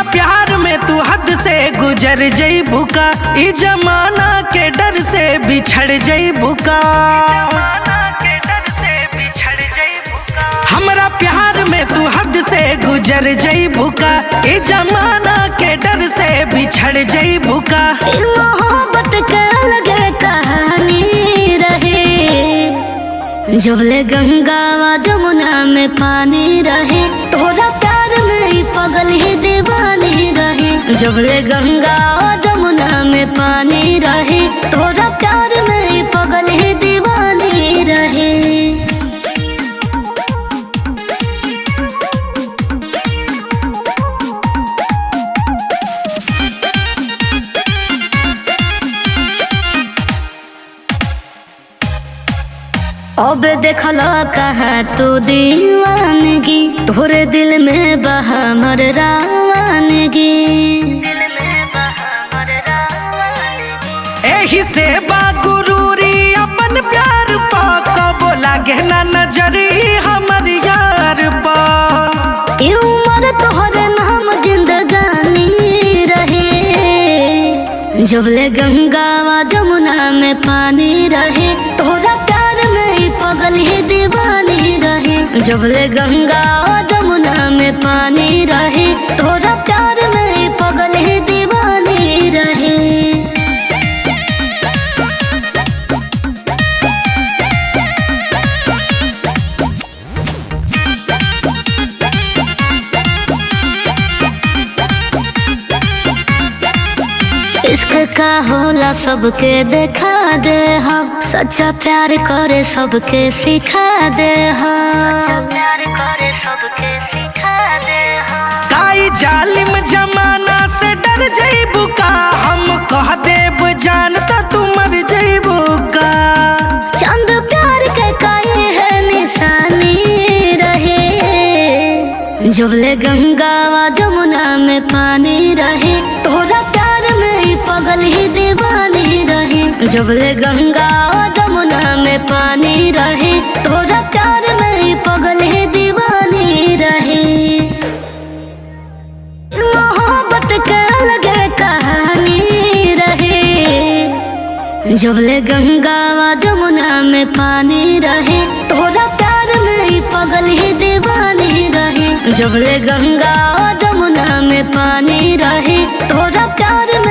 प्यार में तू हद से गुजर जईबू का ई जमाना के डर से बिछड़ जईबू का हमरा प्यार में तू हद से गुजर जईबू का ई जमाना के डर से बिछड़ जईबू का फिर मोहब्बत के अलग कहानी रहे जबले गंगा व जमुना में पानी रहे तोरा प्यार में ही पगल ही दीवानी रहे जबले गंगा व जमुना में पानी रहे तोरा प्यार में ही पगल ही दीवानी रहे अब देखल कहा तू दीवानगी तोरे दिल में बहा मर रावानगी एही से बागुरूरी अपन प्यार पा कबो लागे ना नजरी हमर यार पा ई उम्र तोहरे नाम जिंदगानी रहे जबले गंगा व जमुना में पानी रहे तोरा प्यार में ही पगल ही दीवानी रहे जबले गंगा व जमुना में पानी रहे तोरा प्यार में ही पगल ही दीवानी रहे इश्क का होला सबके देखा दे हम सच्चा प्यार करे सबके सिखा दे हम प्यार करे सबके सिखा दे हम काई जालिम जमाना से डर जईबू का हम कह देब जानता तू मर जईबू का चंद प्यार के काहे है निशानी रहे जबले गंगा व जमुना में पानी रहे तोरा प्यार में ही पगल ही दीवानी रहे जबले गंगा व जमुना में पानी रहे तोरा प्यार में ही पगल ही दीवानी रहे मोहब्बत के अलग कहानी रहे जबले गंगा व जमुना में पानी रहे तोरा प्यार में ही पगल ही दीवानी रहे जबले गंगा व जमुना में पानी रहे तोरा प्यार में